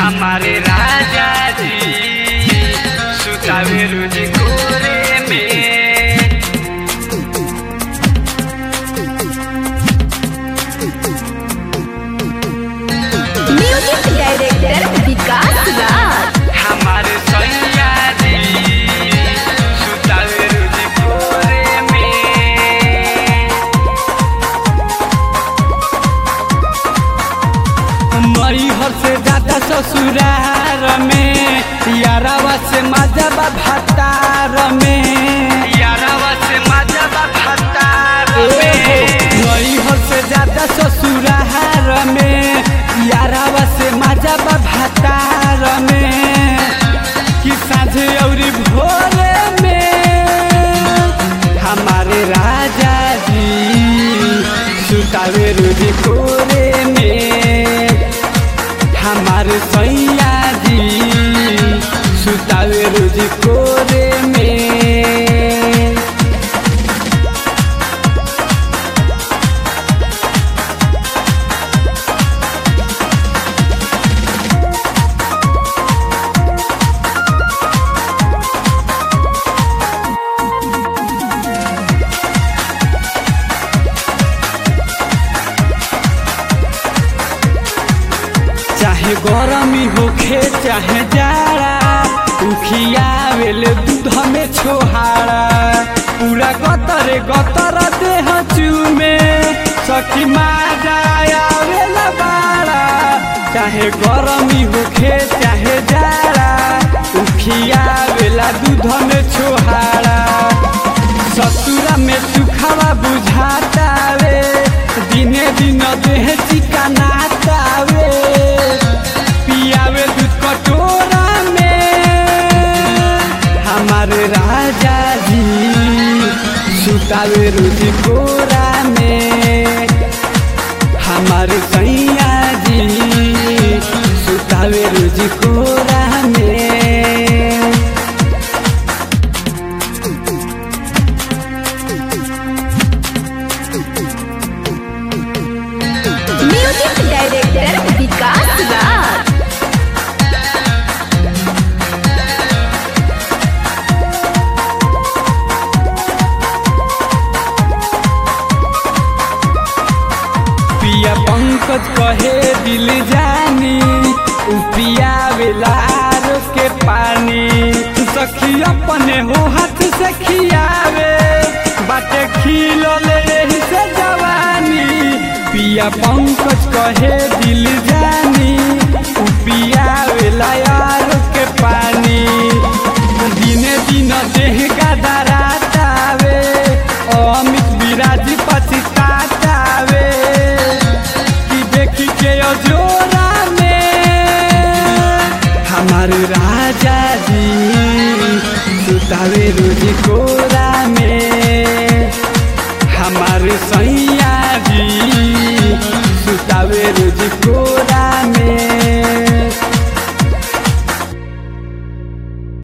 हमारे राजा जी सुतावे रोज कोरे में म्यूजिक डायरेक्टर विकास राज हमारे सैया जी सुतावे रोज कोरे में नैहर से ज्यादा ससुरार में यारावा से मजा बा भतार में यारवा से मजा बा भतार में नैहर से ज्यादा ससुरार में यारावा से मजा बा भतार में कि साँझे औरी भोरे में हमारे राजा जी सुतावे रोजी कोरे में हमारे सैया जी सुतावे रोजी कोरे में चाहे गरमी होखे चाहे जाड़ा उखिया वेले दूध में छोहाड़ा पूरा गतरे गतर देह चूमे सखी माजा आवेला बाड़ा चाहे गरमी होखे चाहे जाड़ा उखिया वेला दूध में छोहाड़ा ससुरा में सुखावा बुझातावे दिने दिन देह चिकनातावे पियावे दूध कटोरा में हमारे राजा जी सुतावे रोजी कोरा में हमारे सैया जी सुतावे रोजी कोरा में म्यूजिक डायरेक्टर विकास राज पिया पंकज कहे दिल जानी उ पिया वेला आरो के पानी सखी अपने हो हाथ से खियावे बाटे खिलले यही से जवानी पिया पंकज कहे दिल जानी उ पिया वेला आरो के पानी दिने दिन देह का दरातावे अमित विराज पछतातावे कि देखी के जोरा में हमारे राजा जी सुतावे रोजी कोरा में हमारे सैया जी सुतावे रोजी